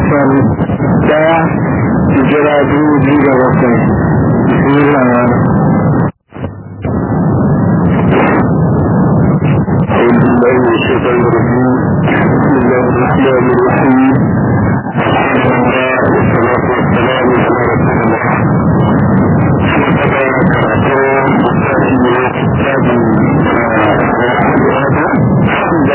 watan daya hijira dubu biyu da bakwai bismillah أعوذ بالله من الشيطان الرجيم بسم الله الرحمن الرحيم والصلاة والسلام على رسول الله وكذا كراتون مستشفى كتاب عند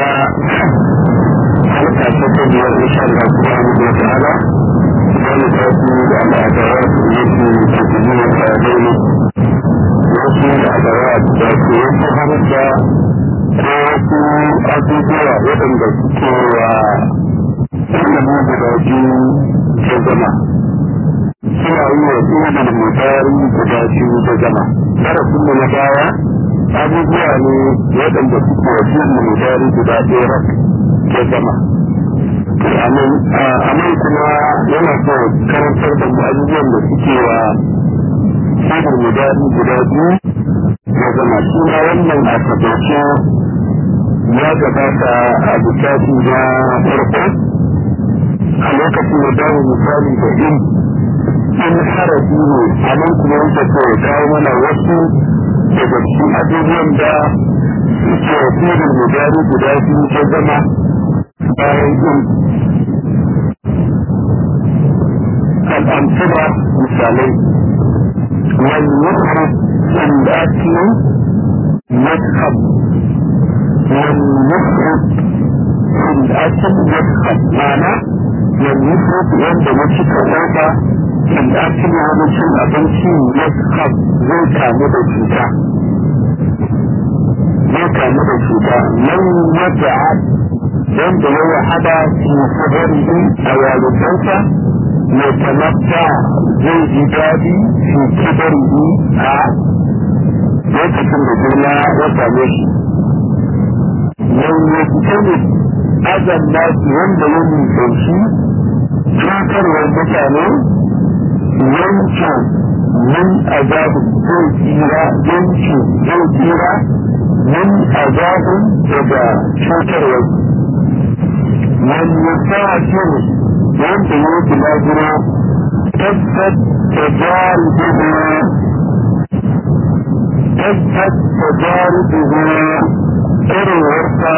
حلقة تتبع إن شاء الله سبحانه وتعالى ونتأتي على أدوات التي تتبع هذين wasu adawat da ke wasu harsa ko wasu abubuwa waɗanda suke wa ilimin guda biyu ta zama suna yi wa ilimin mutari guda biyu ta zama darasin mu na baya abubuwa ne waɗanda suke wa ilimin mutari guda ɗaya ta zama a nan kuma yana so karantar da mu abubuwan da suke wa samun mudadi guda biyu ya zama shi ma wannan a tabbace ya gabata a littafi na farko a lokacin da dawo misali da in in harafi ne a nan kuma yake so ya kawo mana wasu daga cikin abubuwan da suke wasirin mudadi guda biyu ya zama bayan in al'amtura misalai والمذهب الأكل مذهب والمفرد الأكل مذهب معنى والمفرد عند نفسك هذا الأكل هذا شيء أبنشي مذهب زي كامل الشتاء زي كامل الشتاء من وجعت عند هو حدا في صدره أو والدته يتمتع بالجداد في كبره lokacin da girma ya same shi yau ya fito ne azan nasi wanda ya nisanci cutarwar mutane yanke min azabin zai tsira yanke zai tsira min azabin daga cutarwar wani ya sa wanda ya yi lajira tabbat da jari dubu tabbat da jari dubu irinwarsa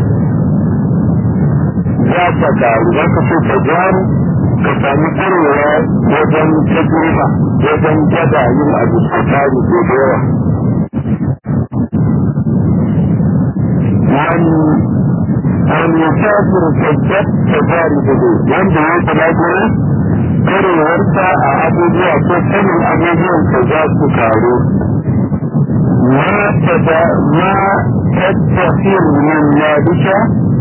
za ta karu za ka so ta jari ka sami irinwa wajen tajirba wajen gada yin abu a tari da yawa wani wani musafir tabbat da jari dubu wanda ya yi lajira karewarsa a abubuwa ko sanin abubuwan da za su karu ma tattafin min ladika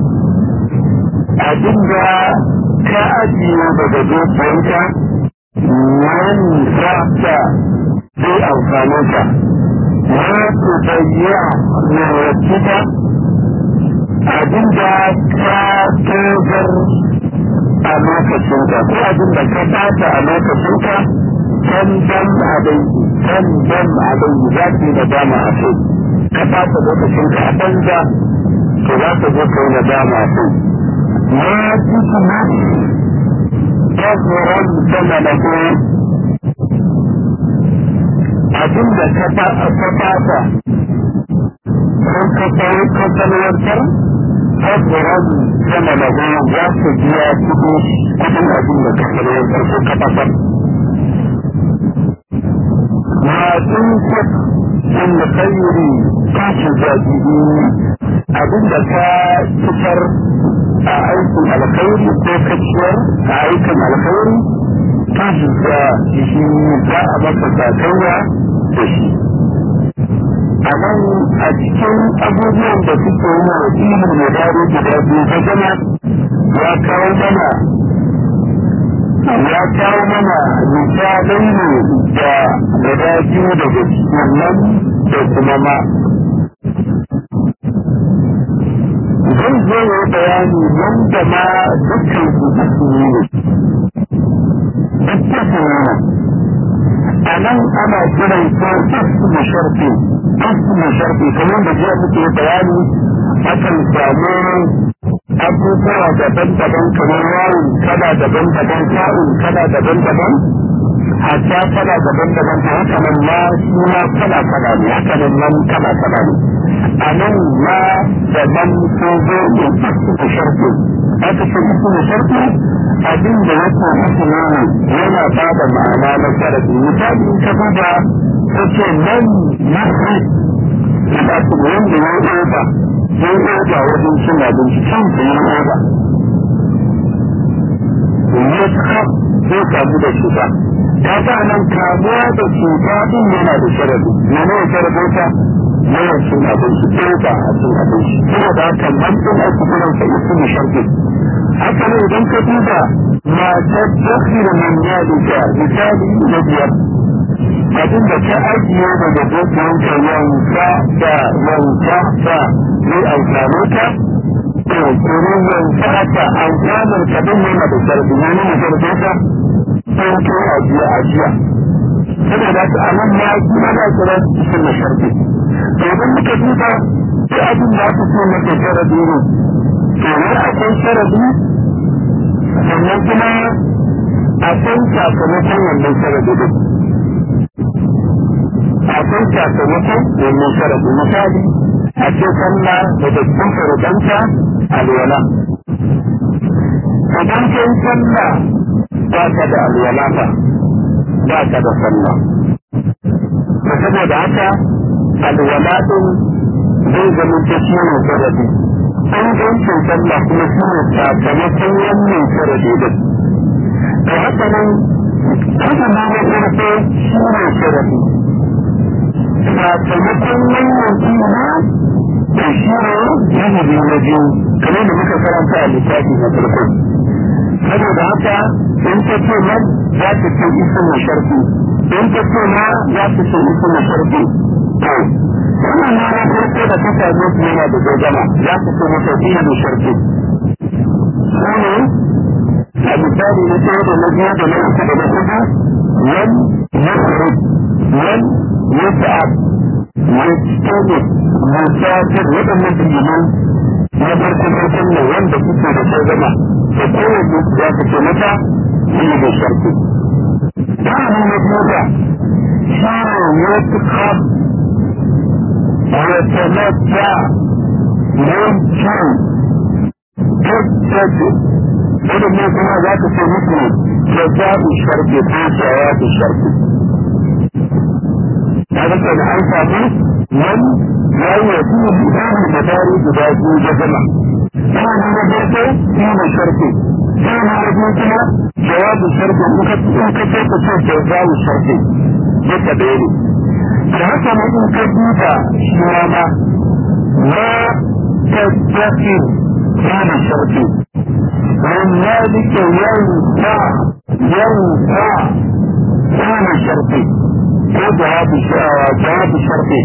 abinda ka ajiye daga dukiyarka wani fata zai amfani ka ma su bayya min wacce abinda ka togar a lokacinka ko abin da ka bata a lokacinka kan dan adai kan dan adai za ki da dama a kai ka bata lokacinka a banza to za ka zo kai da dama a kai ma ji kuma tazuran sama da ko abin da ka bata ko ka sai ka salwantar tabbaran sama da goma za su biya kudu kudin abin da ka kare farko ka fasar. Masu kut sun da kayyuri kashi zaɓi abin da ka fitar a aikin alkhairi ko kaciyar a aikin alkhairi kashi da shi za a masa sakayya da shi. a nan a cikin abubuwan da suke yi wa ilmin da dare guda biyu ta zama ya kawo mana ya kawo mana misalai ne da guda biyu daga cikin nan da kuma ma zai zo ya bayani nan da ma dukkan su su yi ne dukkan su ne a nan ana kiran ko ismu sharfi ismu sharfi kamar da jiya muke bayani akan samu abubuwa daban-daban kamar yawon kala daban-daban sa'un kala daban-daban hatta kala daban-daban ta haka nan ma shi ma kala kala ne haka nan man kala kala ne a nan ma da man ko zo da isu da sharfi aka ce isu da sharfi abin da yake isu ne yana ba da ma'ana na sharafi misali in ka duba ta ce man yasri da su wanda ya yi ba ya yi ba wajen cin abinci can su yi ba ya zai kamu da cuta ta sa nan kamuwa da cuta din yana da sharadi mene ya sharadi ta yawan cin abinci ko ba a cin abinci kuma da haka man din ake kiran sa isu da sharadi haka ne idan ka duba matar dakhil min yadika misali na biyar abin da ta ajiye daga dukiyanta yanka da yanka da zai amfane ta to domin yanka haka amfanar ka din yana da sharadi ne ne sharadi ta sai ko ajiya ajiya saboda ta a nan ma kuma na kira cikin na sharfi to idan muka duba sai abin da aka ce maka sharadi ne to ne akwai sharadi sannan kuma akwai sakamakon wannan sharadi din akwai sakamakon wannan sharadi misali a ce sallah da dukkan sharadanta alwala idan kai sallah ba ka da alwala ba ba ka da sallah da saboda haka alwala din zai zama ta shi ne sarari an gancin sallah kuma shi ne sakamakon wannan sarari din da haka nan haka ma na farko shi ne sarari sakamakon wannan ina da shi ne yanayi na biyu kamar da muka karanta a littafi na farko saboda haka in ta ce man za ta ce isa na sharfi in ta ce ma za ta ce isa na sharfi to wannan na na farko da ta same su yana da gogama za ta ce masa iya da sharfi shine a misali na ɗaya da na biyu da na uku da na hudu yan yasrud yan yas'ab yastani musafir waɗannan biliman na farko farkon ne wanda suke da gogama da kowane ya fice mata shi da sharfi ba mu na duba shi ne ya fi kam ya tamata yankin tattace waɗannan kuma za ka ce musu ya zaɓi sharfi ko shaya da sharfi ta zaka da an samu nan ya yi wa su yi da dari guda biyu da zama ثاني نبرته دين شرطي ثاني نبرته جواب الشرطي انك كيف تشوف جواب الشرطي بالتبعيني فهذا ما انك بيتا شواما لا تتذكر دين شرطي ومن ذلك ينفع ينفع دين شرطي وجواب جواب الشرطي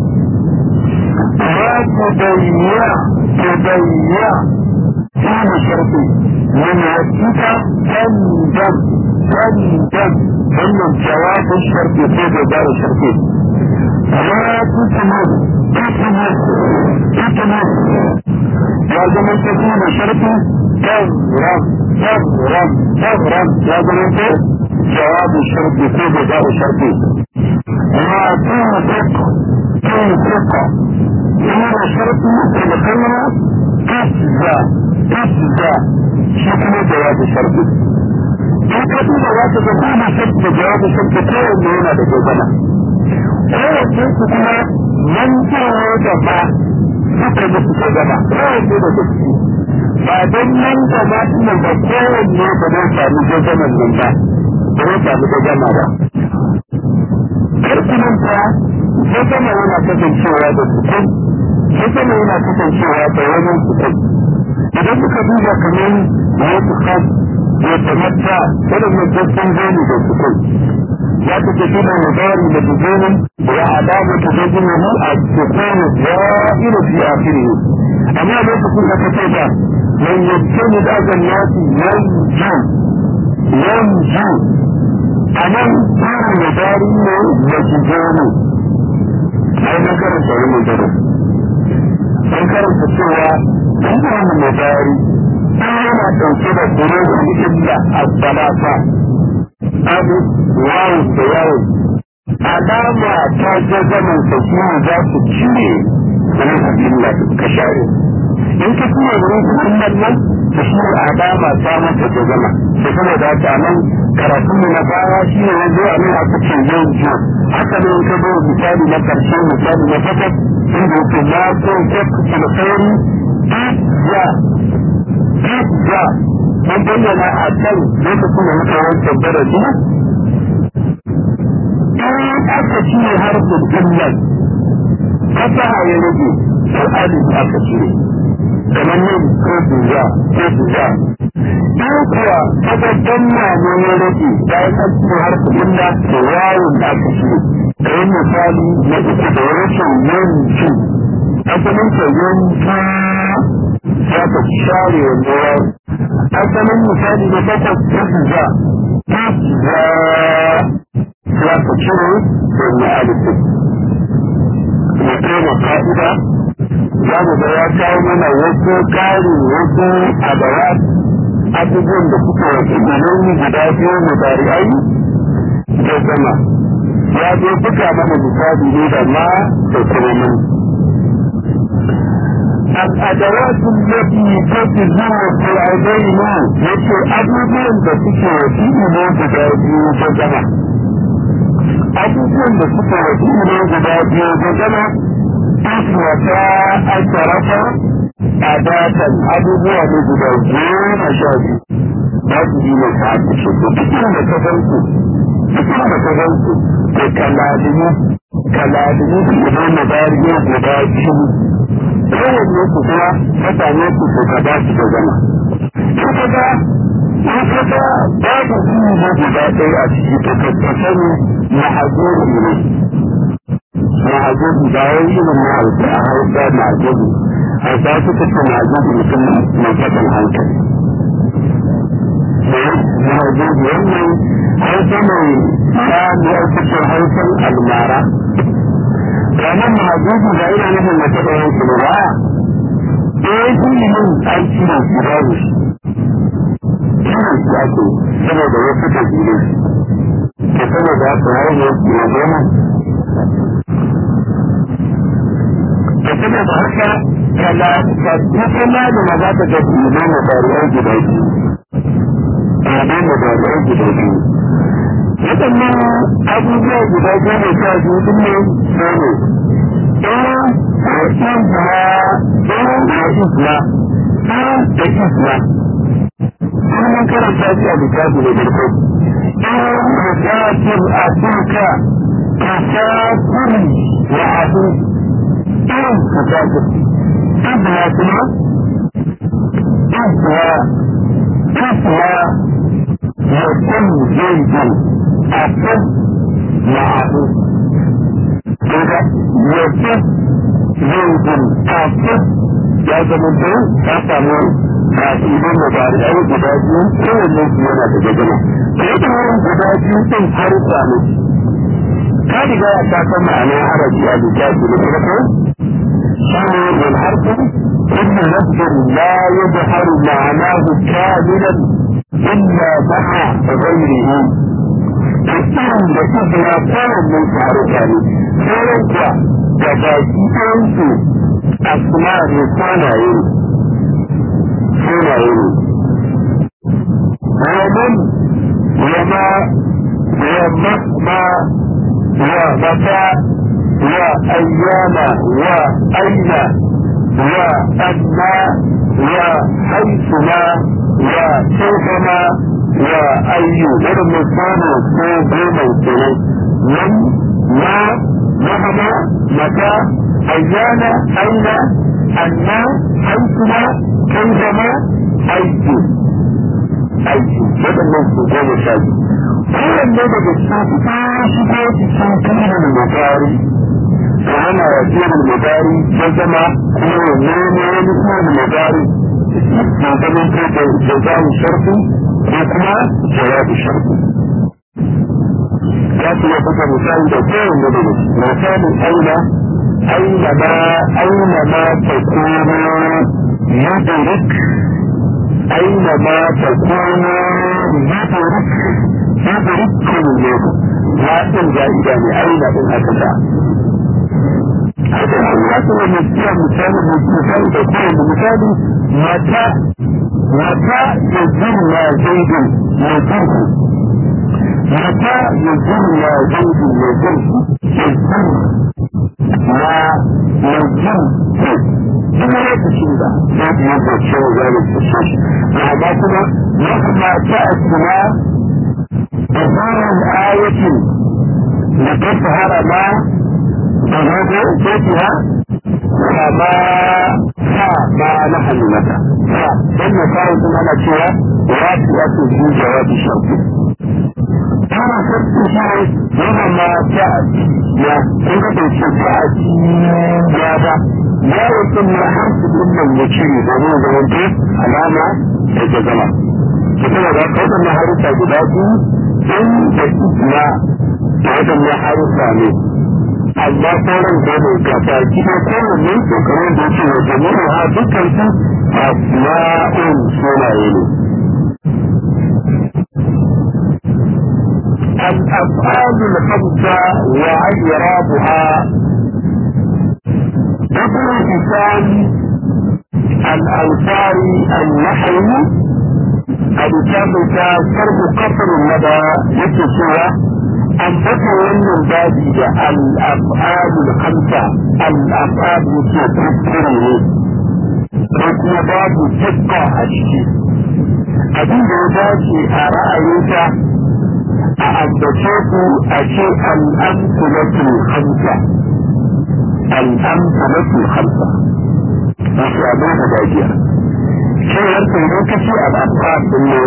لا تضيع تضيع كان شرطي من وجهك تندم تندم ثم الجواب الشرطي في جدار الشرطي لا تتمر تتمر تتمر لازم ان تكون شرطي تغرم تغرم تغرم لازم انت جواب الشرطي في جدار الشرطي لا تنفق تنفق هذا شرط الخمرة تجزى تجزى شكل جواب الشرط فكتب جواب الشرط شرط جواب الشرط كون هنا بجوزنا هو الشرط كما من جواب suka musu ta gaba kawai ne da gaske ba don nan da ma suna da kowanne ba zai sami gajaman nan ba ba zai sami gajama ba karfinanta gajama yana kasancewa da sukun gajama yana kasancewa da wani sukun idan muka duba kamar ya sukun ya tamatta waɗannan gaskon zoni da sukun ya ta tafi da mudari da tuzonin wa adamu tuzojin a sukun za'iru fi akhirihi amma lokacin da ka ce ba man yattani da azan yasi yanju yanju a nan tsarin mudari ne da tuzoni ai na karanta wani mudari an karanta cewa an wani mudari yana ɗauke da hurufin illa as-salata abu wawu da yawo alama ta ga zaman sa shi za su cire hurufin illa ka share in ka cire hurufin illa nan ta shi alama ta mata da zama da saboda haka nan karatun mu na baya shi ne yanzu a nan aka ce yau jiya haka ne ka zo misali na karshe misali na takwas inda yake na ko jakku da sauri ya ya mun bayyana a kan lokacin da muka wancan darasi in aka cire harfin illan kasa ya rage to alif aka cire kamar nan ko duza ko duza in kuwa kaga danna ne ya rage bayan an cire harfin illa to wawun da aka cire kamar misali na uku da rashin yanki asalin ka yanki za ka share wanda ya asalin misali na takwas ta za ta za za ka cire wanda alifin ya kama ka'ida za mu ga ya kawo mana wasu ƙari wasu adawa abubuwan da suka wasu ilimi guda biyu mu bari'ai da zama ya zo buga mana misali ne da ma da kuma mun الأدوات التي تجزم في العينين يشي أبوبين بسكة وسيلة بداية وجمع أبوبين بسكة وسيلة بداية وجمع أسوة أشرفة أداة أبوبوا بداية مشاهد babu yi mai sa'adu shi ko cikin da ka zanku cikin da ka zanku ko kaladini kaladini su idan na bariya guda biyu kowanne su kuma mutane su su ka ba su da zama. Suka ga in ka ga babu jini na guda ɗaya a ciki to ka ka sani mahajuri ne. Mahajuri ba wai irin na hausa a hausa mahajuri. Hausa suka ce mahajuri mutum mai fatan hankali. Mahajuri wannan hausa mai ya ne ake ce hausan almara. ranar mahajjuji da ina nufin mace da yanki ba ba eh shi ne yin aiki da shi babu shi kiran shi ake saboda wasu ta jire ke saboda haka har yi na goma ke saboda haka kala ka duka na da maza ta ga jire na bariyar gida biyu ɗaya na bariyar gida biyu waɗannan abubuwa guda goma sha biyu din ne sane ɗaya da isma ɗaya da isma ɗaya da isma sunan karanta shi a littafi da farko ɗaya da zafin abuka ka zafin wa abu ɗaya ka zafin ɗaya kuma ɗaya ɗaya يكون زيد أكد معه إذا يكون زيد أكد لازم أنت تفهم تأكيد المضارع الجدادي كل الناس ينا تجدنا فإذا هم جدادي تنحرف عنه هذه جاء تفهم معنى عربي الجدادي لكذا شامل والحرف إن لفظ لا يظهر معناه كاملا إلا مع غيره تكون لتبنى كان من تعرفان فوق تباكي أنت أسماء صنعين صنعين ومن وما ومهما ومتى وأيام وأين وأما وحيثما وكيفما وأي ورم كان كوبوما كنا من ما مهما متى أيانا أين أنا حيثما كيفما أي aiki waɗannan su goma sha biyu kowanne daga cikin su ta shigo cikin kirin mutari to ana ya kirin mutari ya zama kuma ya nemo wani kirin mutari na zaman ko da jazamu sharfi ko kuma jawabu sharfi ya ce ya buga misali da kowanne daga misalin aina aina ma aina ma ta kuma yudrik أينما تكونوا يدرك يدرككم الموت لكن زائدة أين إن أكدا هذا الوقت المسيح مثال مثال تكون مثال متى متى يزن ما زيد يزنه متى يزن ما زيد يزنه يزن ما يزن kuma lokacin da za ku yi zace wa zalim su so shi amma kuma ya kamata a tuna da zarar ayatin da ta fahara ma da zago ko kuwa kama sa ma na hannunata sa don na kawo kuma ana cewa ya fi ya fi shi jawabi sharfi ana sarki shi yana ma ta ya kun ga bai ce ta ya ba ya wasu na harsu dinnan ya ce domin zamanto alama da ke zama su kuma da waɗannan harufa guda biyu sun da isma da waɗannan harufa ne amma sauran da ne gaba gida kowanne shekarun da yake wa jami'a ha dukkan su asma'un sunaye ne الأفعال الخمسة وإعرابها ابن حسام الأنصار النحوي الكتاب شرح قصر المدى يكتشف أن تكون من باب الأفعال الخمسة الأفعال يكتشف kuma babu dukka a ciki abin da ya dace a ra'ayinka a ambace ku a ce al'amsulatul hamsa الأمثلة الخمسة في أبوها باجية شيء يمكن أن تكفي الأبقاء إنه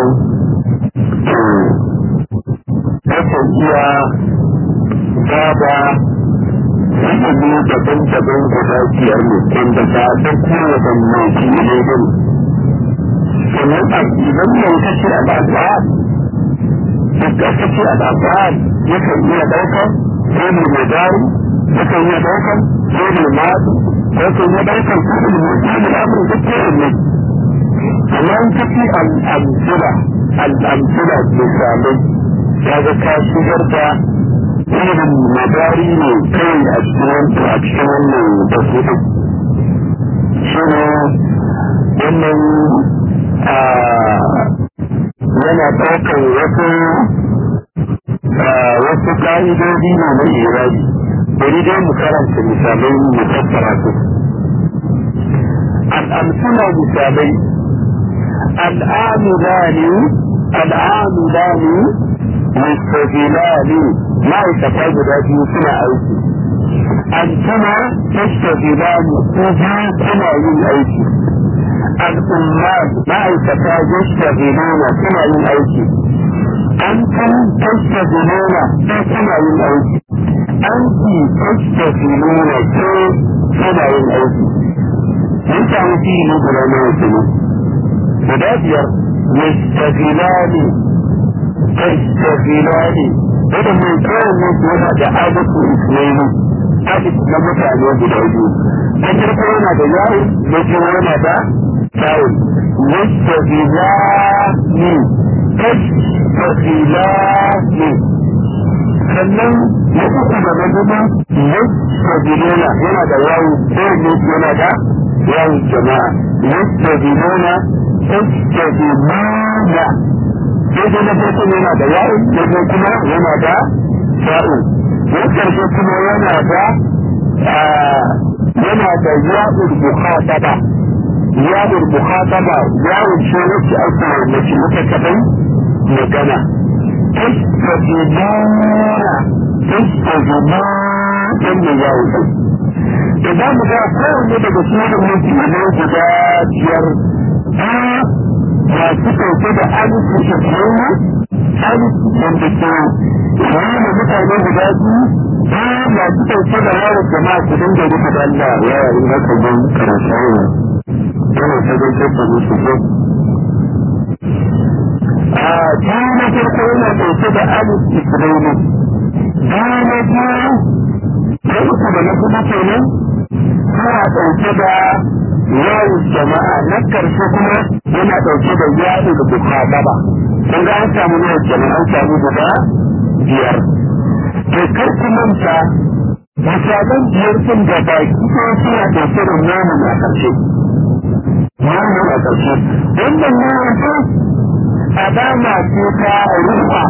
تكون هي بابا ilimi daban-daban guda biyar ne wanda ba a san kowace maki ne ba ne sannan a idan mai kace al'adwa da kace al'adwa yakan iya ɗaukar ko mai madari yakan iya ɗaukar ko mai madu yakan iya ɗaukar ko mai madu da abin da ke ne amma in kace al'amsula al'amsula misalai ya ga ka shigar da irin madari ne kai a cikin a cikin wannan tafsirin shi ne wannan yana ɗaukar wasu wasu ƙa'idodi ne na irari bari dai mu karanta misalai mu fassara su al'amsuna misalai al'amulani al'amulani mustaqilani ma'aikata guda biyu suna aiki antuma tastaqilani ko biyu kuna yin aiki al'umma ma'aikata yastaqiluna suna yin aiki antum tastaqiluna ko kuna yin aiki anti tastaqiluna ko kuna yin aiki mun samu fi'ili guda nawa kenan guda biyar yastaqilani تستغلان هذا من كان yana da adatu ismaili adatu na mutane guda biyu na farko yana da yawo na kuma yana da tawo yastagilani tastagilani sannan na uku da na gaba yastagiluna yana da yawo ko ne yana da yawo jama'a yastagiluna tastagiluna sai dai na farko yana da ya'u na biyu kuma yana da sha'u na karshe kuma yana da yana da ya'ul mukhataba ya'ul mukhataba ya'ul ce wacce ake mace mata kadan magana tastajibuna tastajibuna wannan ya'ul ɗin da za mu ga kowanne daga cikin mutum ne guda biyar masu ɗauke da alifu da tsawo alifu wanda ke nuna mutane guda biyu ba masu ɗauke da yawon jama'a su dinga rufe da Allah yawa in haka don karanta yawa yana ta don tabbata musu ko a biyu na farko yana ɗauke da alifu israeli biyu na biyu na uku da na kuma kenan suna ɗauke da yawo jama'a na karshe kuma yana ɗauke da yaɗo da bukataba kun ga an samu yawo jama'a an samu guda biyar to kar ku manta misalan biyar sun da baki ɗaya suna ɗauke da namun a ƙarshe namun a ƙarshe wannan namun ta alama ce ta rufa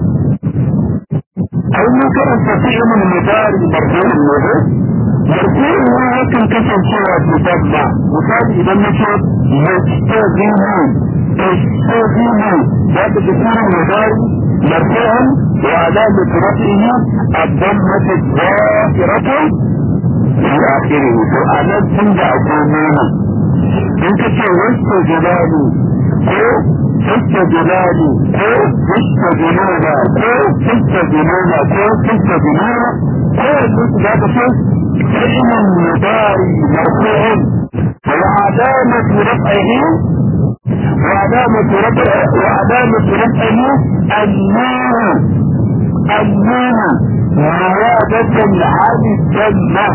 ai mun karanta fi'ilul mudari marfu'un ne marfu'un ne yakan kasancewa mutabba misali idan na ce yastazimu yastazimu ya ta fi'ilul mudari marfu'un wa alamatu rafihi الضمة الظاهرة في آخره فأنا تنجا أقومون إنك وسط جلالي ko fista jilali ko fista jilala ko fista jilala ko fista jilala ko yanzu su za ka ce fi'ilin mudari marfu'un وعلامة رفعه وعلامة رفعه وعلامة رفعه النون النون زيادة عن الجنة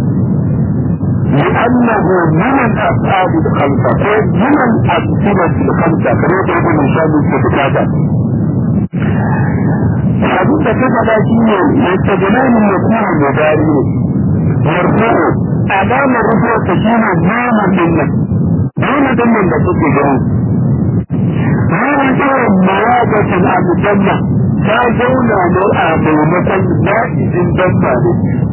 لأنه من الأفعال الخمسة من الأمثلة الخمسة كما يقول من شان الكتابة حديث كتابة شيء يستجنان يكون مداري مرفوع أمام الرفوع تشين نام منه نام دم da kuke gani Nuna irin mawagacin abu janna ta zauna ne a maimakon na'izin dabba ne.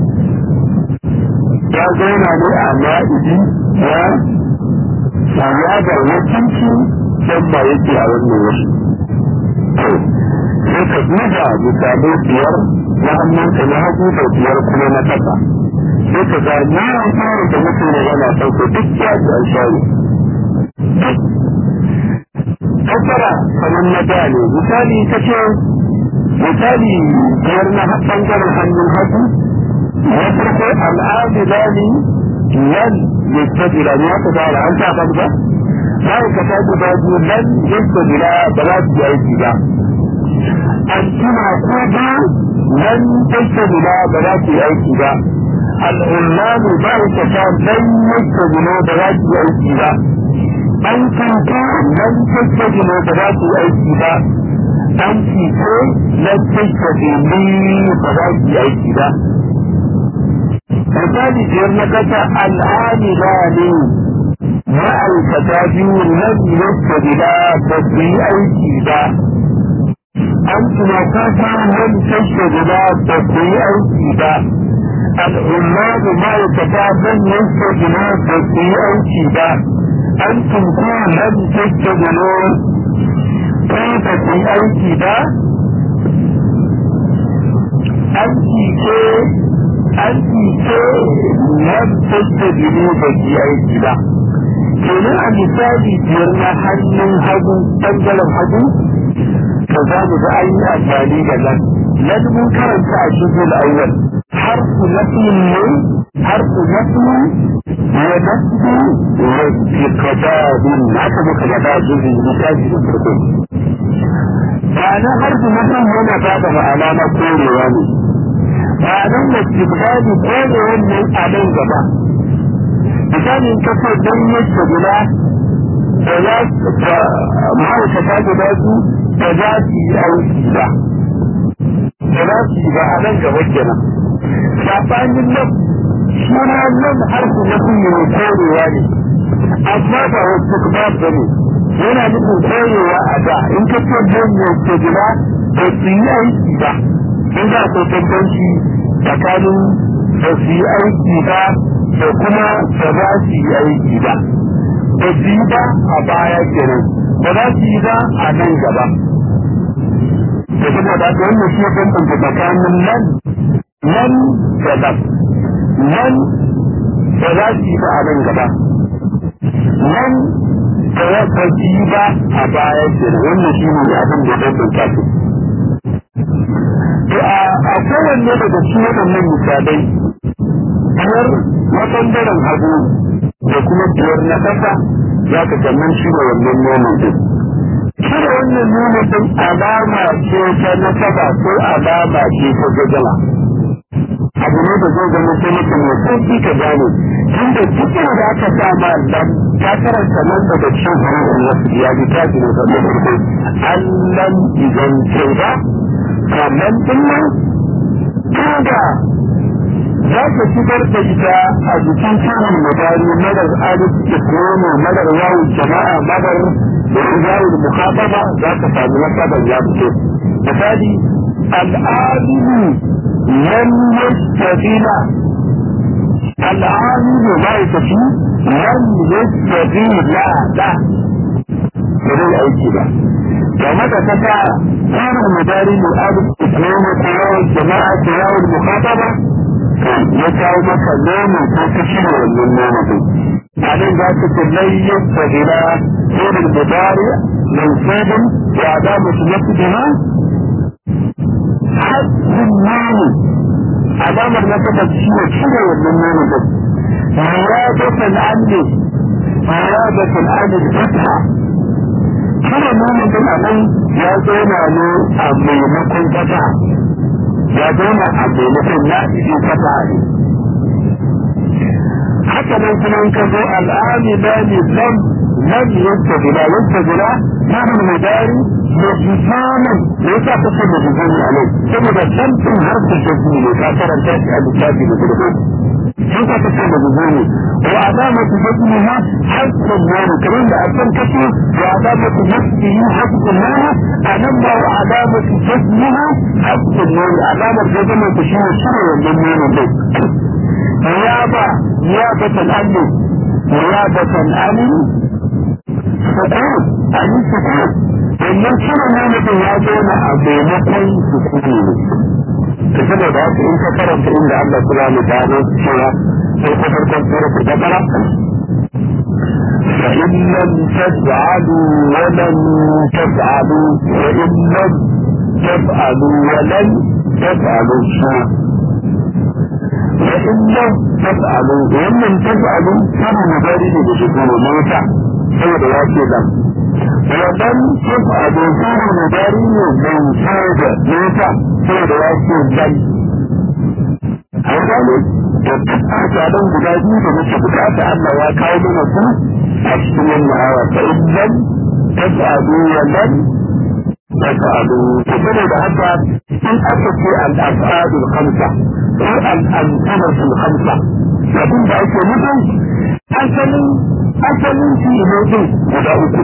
ya zauna ne a ma'idi ya saya da wakilci don ba yake a wannan wasu. Sai ka duba misalai biyar na hannunka na hagu da biyar kuma na kasa. Sai ka ga ni an fara da mutum ne yana sauko duk ya ji an shayi. Kasara kamar na da ne, misali ka ce, misali biyar na ɓangaren hannun hagu na farko al'adilani lan yastabila ne haka da an sa ba ba sai ka ta guda biyu lan yastabila ba za su yi aiki ba an tuna ko ba lan yastabila ba za su yi aiki ba al'ullamu ba ka ta lan yastabila ba za su yi aiki ba an tunta lan yastabila ba za su yi aiki ba an fito lan yastabila ba za su yi aiki ba misali biyar na kasa al'amila ne ma'aikata biyu nan yadda gida ba su yi aiki ba an tuna kasa nan kashe gida ba su yi aiki ba al'ummatu ma'aikata nan yadda gida ba su yi aiki ba an tunku nan kashe gida ko ba su yi aiki ba an cike an ce nan da jini ba ki aiki ba kenan a misali biyar na hannun hagu ɓangaren hagu ka za mu ga an yi amfani da nan nan mun karanta a cikin awwal harfu nafiyin ne harfu nafi wa nafi wa tiqadadin haka muka gaba a cikin misali da farko ba na harfu nafi yana ba da ma'ana na korewa ne ma'anar da istibdadi ko da wannan a nan gaba misali in kace dan yake guda da za ta ma'aikata guda su da za su yi aiki ba da za su yi ba a nan gaba kenan sabanin nan suna nan harfi na kunyi ne korewa ne amma ba wasu kuma ba ne yana nufin korewa a da in ka ce dan yake guda ba su yi aiki ba in za ku bambanci tsakanin ba su yi aiki ba da kuma ba za su yi aiki ba ba su yi ba a baya kenan ba za su yi ba a nan gaba da kuma da wannan shi bambanta tsakanin nan nan da nan nan ba za su yi ba a nan gaba nan ba za su yi ba a baya kenan wannan shi ne abin da bambanta su to a kowanne daga cikin waɗannan misalai biyar na ɓangaren hagu da kuma biyar na ƙasa za ka sannan shi ne wannan nono din. Cire wannan nono din alama ce ta nasaba ko alama ce ta gajala. Abu ne da zai zama sai mutum ya sauki ka gane tunda cikin da aka sa ma lam ta karanta nan daga cikin hurufin wasu ya bi ta ji ne da farko allan idan ce ba kamar dinnan tunda za ka shigar da ita a jikin cikin mutane madar alif islami madar yawon jama'a madar yawon mukhataba za ka sami nasabar ya fito misali al'adilu lam yastafila العامل ما يكفي لم يستطيع لا لا بدون اي كده ومتى تسع كان المداري للألف اثنين قراء الجماعة قراء المخاطبة يسعى مثلا نوم وتكشير من نومه بعدين ذات لن يستغل غير المضارع منصوب وعدامة نفسها حد النوم alamar na kafa shi ne cire wannan nono din muradatul amli muradatul amli fatha cire nono din a nan ya zauna ne a maimakon fata ya zauna a maimakon na ido fata ne haka nan kuma in ka zo al'ami lami lam lam yadda gula yadda gula samun mudari majizanin me yasa ka ce majizani a nan saboda tantin harfin shafi ne ka karanta shi a littafi da gudu sun ka ce majizani wa alamatu shafi ha harfin nani kamar da a can kace wa alamatu shafi yi harfin nani a nan ba wa alamatu shafi ha harfin nani alamar da zama ta shi ne shirya wannan nani dai نيابة نيابة الأمن نيابة الأمن سكون أمن سكون wannan shirin ne mutum ya zauna a maimakon sukuni ne ta saboda haka in ka karanta inda Allah subhanahu wa ta'ala cewa sai ka farkon sura ta bakara فإن لم تفعلوا ولن تفعلوا وإن لم تفعلوا ولن تفعلوا شيئا فإن لم تفعلوا وإن لم تفعلوا كان مبارد بشكل موسى سوى دواسي لم ولم تفعلوا كان مبارد من سوى موسى سوى دواسي لم Hankali, da duk ajaban guda biyu da muke bukata Allah ya kawo mana su a cikin wannan hawa ta idan ta sa'adu wa lam ta sa'adu. Ta saboda haka in aka ce al-af'adul khamsa ko al'amsanatul hamsa abin da ake nufin asalin asalin fi'ilodin guda uku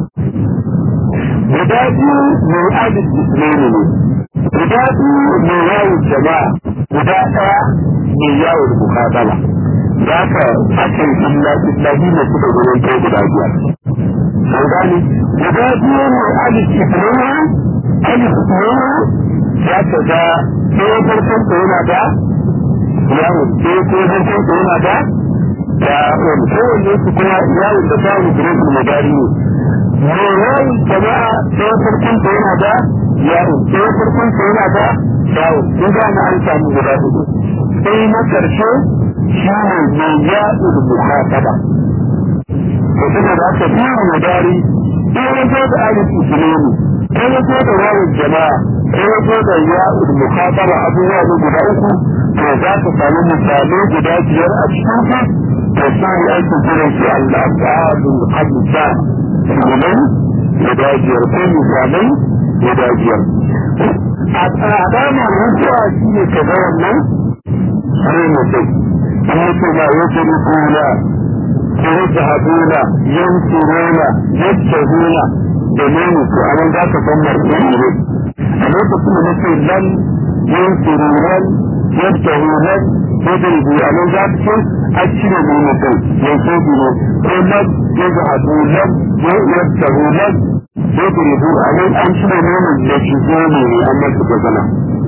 guda biyu mai adil islami ne guda biyu mai yawon jama'a guda ɗaya mai yawon mukabala za ka akan illa islahi ne suka gurin kai guda biyar an gane guda biyu mai adil islami alif islami za ka ga ɗaya farkon da yana da yawon ɗaya ko farkon da yana da da wani kowanne su kuma yawon da samun gurin magari ne mai yawon jama'a ɗaya farkon da yana da yawon ɗaya farkon da yana da yawon sun gane an samu guda hudu sai na ƙarshe shi ne mai yawon muhasaba ko kuma da aka biyu magari ɗaya wajen da alif islami ko wajen da yawon jama'a ko wajen da yawon muhasaba abubuwa ne guda uku to za ka sami misalai guda biyar a cikin su to su ne ake kiran su al-afadul hamsa misalai guda biyar ko misalai guda biyar a alamar mutuwa shi ne ka ga wannan sai mutum an mutu ma ya ce rukuna ko wata haduna yankuruna yattahuna da nemi to a nan za ka san martin ne a lokacin da nake lan yankurunan يبتغون يضربوا على ذلك أكثر من مثل ينصبون قلت يذهبون يبتغون يضربوا على أكثر من يجزون أن تتزنى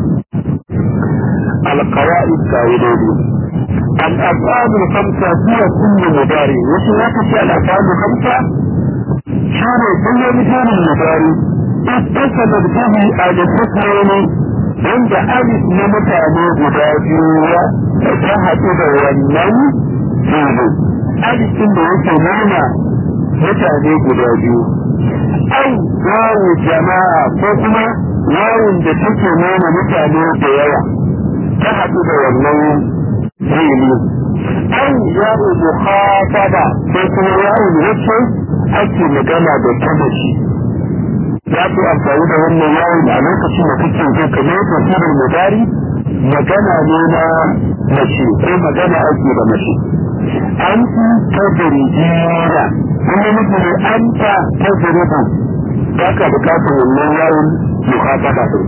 القواعد قاعدين الأفعال الخمسة هي كل مضارع وشنك في الأفعال الخمسة شنو كل مثال المضارع اتصلت به على الحكمين wanda alif na mutane guda biyu da ta haɗu da wannan fili alifin da yake nuna mutane guda biyu au wawu jama'a ko kuma wawun da take nuna mutane da yawa ta haɗu da wannan fili an ya'u mukhataba ko kuma ya'u wacce ake magana da ta mace za ku amfani da wannan yawon a lokacin da kake zo kamar tafsirin mudari magana ne na mace ko magana ake da mace an ta dirjira kuma mutum ne an ta ta dirba ba ka bukatar wannan yawon mukhataba din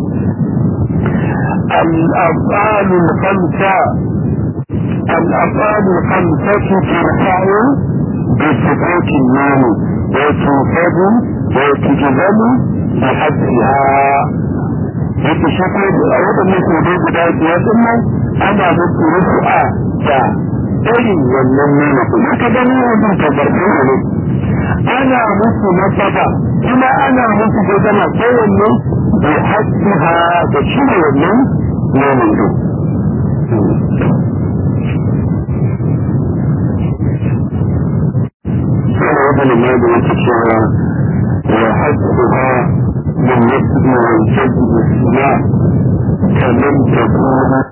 الأفعال الخمسة الأفعال الخمسة ترفع بسكوت النوم وتوفد وتجذب بحذفها yake shi ko a waɗannan kodai guda biyar din nan ana musu rufu'a da irin wannan nuna kuma aka gani wajen tabbarfin ne ana musu nasaba kuma ana musu gudana kowanne da hajjiha da cire wannan nonon din وابن المال يتشعر وحذفها بالنسب والجد والسماع كمن تكون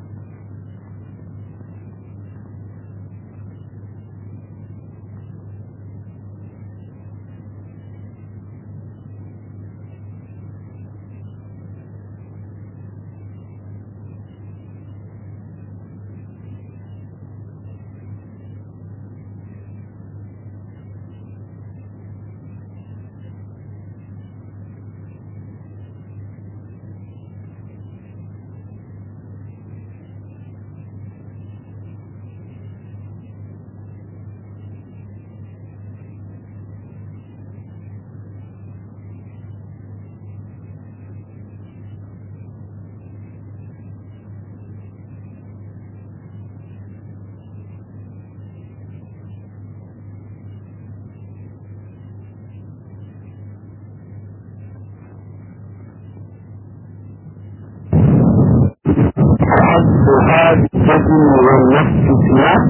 هذا الجسم والنفس سلاح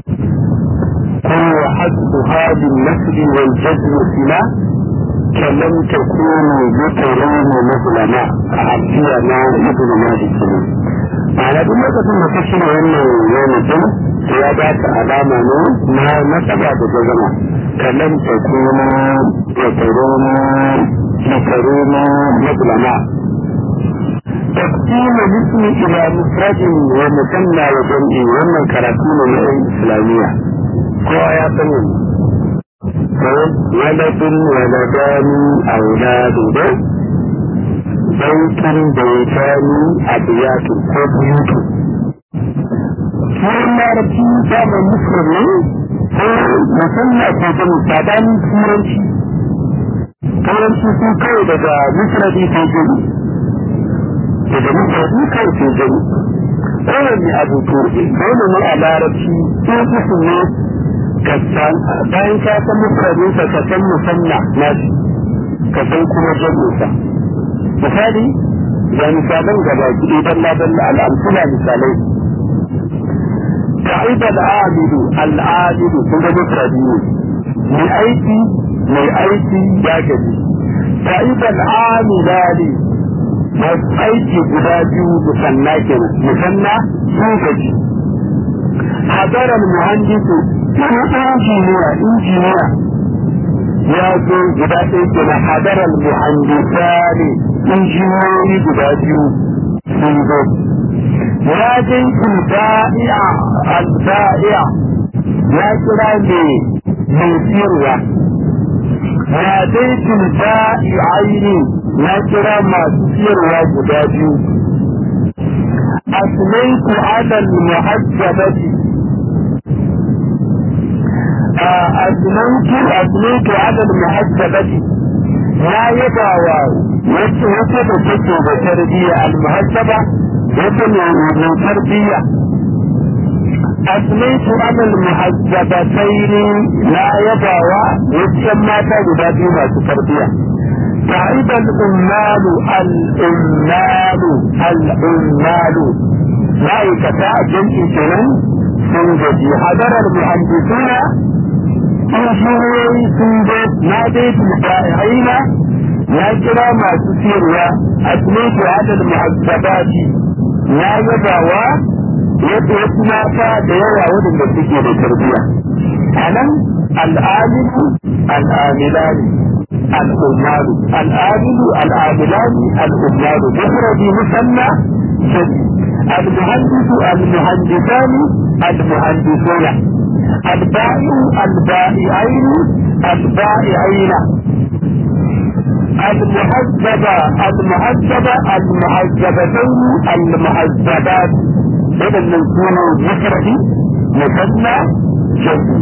هو حد هذا النفس والجسم سلاح كلم تكونوا ذكرين مثلنا عبدية ما ابن مالك ma'ana duk lokacin da ka shirya wannan yana din ya ba ta alama ne na nasaba da jazama kalam ta kuma ya tarona ya tarona mazlama تقسيم الاسم الى مفرد ومثنى وجمع ومن كراتين من الاسلامية هو يا بني ولد ولدان اولاد بيت بيتان ابيات وبيوت Sunan larabci damar musulmi ko musamman ko jami sabanin turanci. Turanci sun kawai daga musulmi ko jami. daga mutane kan ke gani kowane abu to dole ne a larabci in kusa ne ka san bayan ka san mutane ka ka san musanna na shi ka san kuma jami'insa misali ga misalan gaba ki dalla dalla al'amsula misalai ta'id al'amidu al'amidu kun ga mutane ne mai aiki mai aiki ya gaji ta'id al'amilani masu aiki guda biyu musanna kenan musanna sun gaji hadarar muhandisu wani injiniya injiniya ya zo guda ɗaya kenan hadarar muhandisa ne injiniyoyi guda biyu sun zo ya je alba'i'a alba'i'a ya kira ne mai siyarwa ya dai alba'i'aini na kira masu siyarwa guda biyu asmaitu adal muhajjabati asmaitu asmaitu adal muhajjabati na yaba wa wacce wata da take da tarbiyya al-muhajjaba wata mai tarbiyya asmaitu adal muhajjabataini na yaba wa wacce mata guda biyu masu tarbiyya تعب الأمال الأمال الأمال لا يكفى جمع كلام سنجدي حضر المهندسون injiniyoyi sun zo na dai bai'aina ya kira masu siyarwa a tunai adal muhazzabati ya yabawa yadda wasu mata da yawa waɗanda suke da tarbiyya a nan al'amilu al'amilani al'ummaru al'amilu al'amilani al'ummaru mufradi musanna jadi المهندس المهندسان المهندسون البائع البائعين البائعين المهذبة المهذبة المهذبتين المهذبات بدل من يكونوا مفردي مثنى جمعي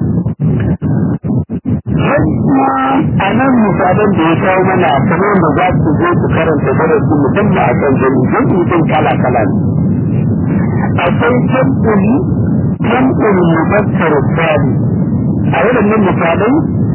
a nan misalan da ya kawo mana kamar da za su zo su karanta darasi musamman a kan jami'in jami'in kala kala ne akwai jam'uli jam'ul mubakkar sali a waɗannan misalai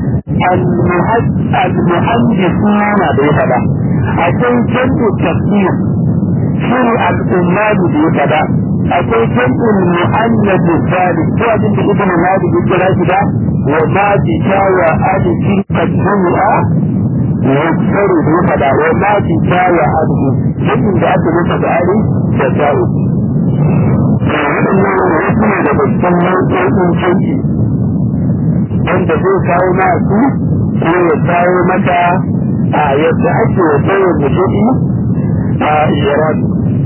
المهندسون da ya faɗa akwai jam'u tafsir shi ne al'ummadu da ya faɗa akwai jam'ul mu'annabi salih ko abin da ibn malik ya kira shi da wa ma bi shawa alifin tajmu'a yuksaru da ya faɗa wa ma bi shawa alifin jam'in da aka nufa da alif da sha'u waɗannan wasu ne daga cikin nau'o'in jam'i wanda zai kawo masu ko ya kawo maka a yadda ake wa kowane kuɗi a iran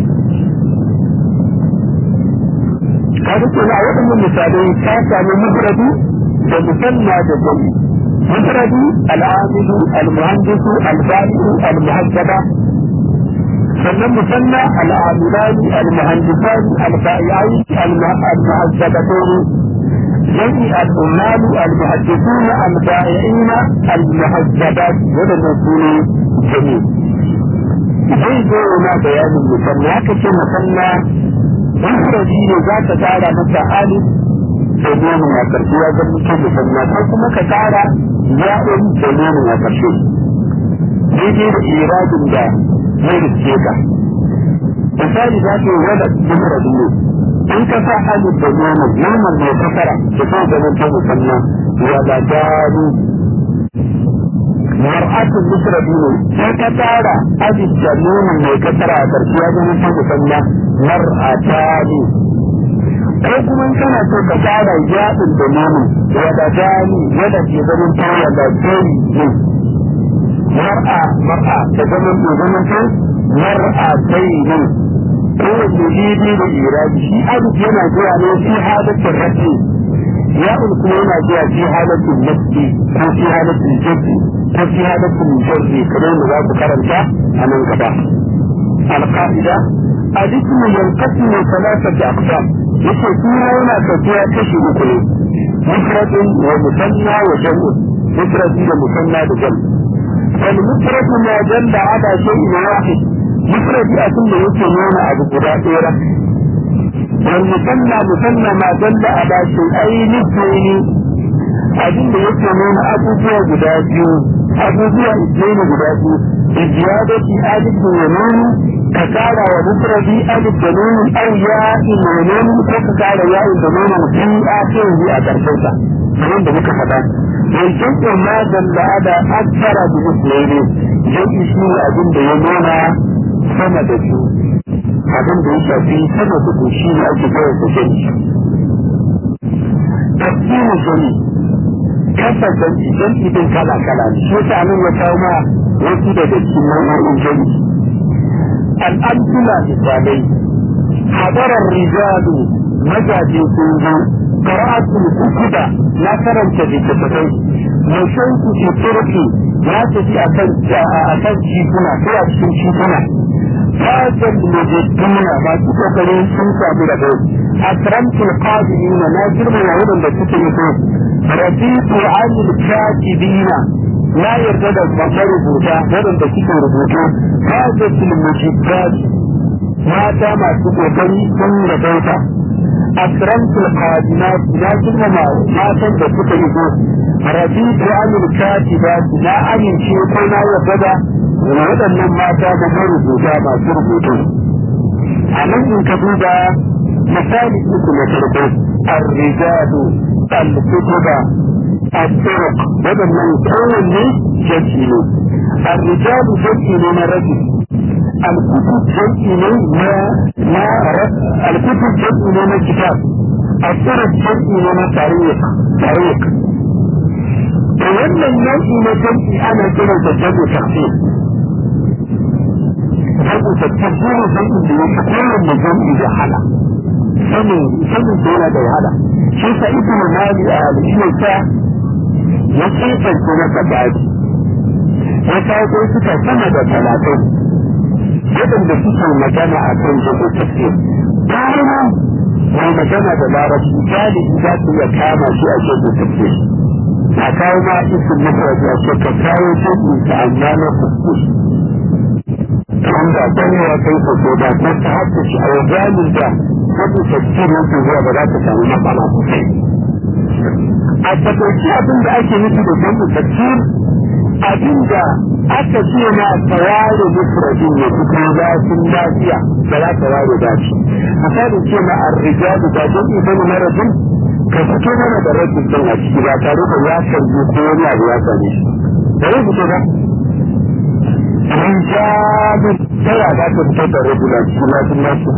kaga kenan a waɗannan misalai ka sami mufradi da musanna da jami mufradi al'amilu al-muhandisu al-bari'u al-muhaddaba sannan musanna al'amilani al-muhandisani al-ba'i'ai al-muhaddabatani جميع الأمال المحدثون البائعين المهذبات ولم يكونوا جميل zai zo na bayanin musamman haka ce musamman mufradi ne za ka tara masa alif da nomin a ƙarshe ya zama mutum musamman ko kuma ka tara ya'un da nomin a ƙarshe daidai da iradin da zai riske ka misali za ka yi wani mufradi ne in ka sa alif da nomin nomin mai kasara da kuma zama ta musamman wala dalu mar'atun mufradi ne sai ka tara alif da nomin mai kasara a ƙarshe ya zama ta musamman mar'atani ko kuma kana so ka tara yaɗin da nomin wada dani wada ke zaman ta wada dani ne mar'a mar'a da zaman da zaman ta mar'a dai ne kowace daidai da irabi shi alif yana zuwa ne fi halatin rafi ya'un kuma yana zuwa fi halatin nafi ko fi halatin jaddi ko fi halatin jarri kamar da za ku karanta a nan gaba alƙa'ida الاسم ينقسم ثلاثة أقسام يقول فيها هنا تفيها كشي أكله مفرد ومثنى وجمع مفرد ومثنى وجمع فالمفرد ما دل على شيء واحد مفرد أكل يكونون أبو قدائرة والمثنى مثنى ما دل على شيئين اثنين abin da yake nuna abubuwa guda biyu abubuwa ismaili guda biyu ijiyadati alif da nuni ka kara wa mufradi alif da nuni au ya ina nuni ko ka kara ya da nuni fi akhirihi a karshen sa kamar da muka faɗa wancan ko ma dalla ada akthara bi ismaili jami'i shi ne abin da ya nuna sama da su abin da ya shafi sama da su shi ne ake kawai da jami'i tafsirin jami'i kasa jam'i jam'i din kala kala ne shi yasa nan ya kawo ma wasu daga cikin nau'o'in jam'i al'amtula misalai hadarar rijalu mazaje sun zo qara'atul kutuba na karanta littattafai mushan ku ke turki na tafi akan akan tituna ko a cikin tituna fajar mujadduna masu kokarin sun samu da bai akramtul qadirina na girmama wadanda suke mutu raditu anil katibina na yarda da marubuta wadanda suke rubutu fajatul mujibbat mata masu kokari sun da bauta akramtul qadinat na girmama matan da suka yi ko raditu anil katibat na amince ko na yarda da waɗannan mata da marubuta masu rubutu a nan in ka duba misali uku na farko arrijalu al-kutuba al-turuq waɗannan kowanne jaki ne arrijalu jaki ne na rabi alkutub jam'i ne na na alkutub jam'i ne na kitab الطرق jam'i ne na tariq tariq to wannan nau'i na jam'i ana kiransa jam'u tafsir jam'u tafsir jam'i da yake kowanne jam'i da hala sanin sanin da yana da wahala shi sa ibnu mali a al'ilmi ta ya kifanta na sabati ya kawo suka sama da talatin waɗanda suke magana a kan jam'u tafsir bayan mai magana da larabci galibi za su iya kama shi a jam'u tafsir a kawo ma isin mafaraji a ce ka kawo jam'u ta amma na tafsir wanda dan ya kai ko ko da ko ta hakku shi a wajen da wani tafsir yake zuwa ba za ta samu matsala sosai a takaice abin da ake nufi da jam'u tafsir abin da aka ce na taware mufradin ya fito zafin lafiya da za ta ware dace misali ce na arrijalu da jam'i bane na rajin ka fito mana da rajin din a ciki ba tare da ya sarje ko wani abu ya same shi da ya fito ba rijalun ta ya za ta fito da rajin a cikin lafin lafiya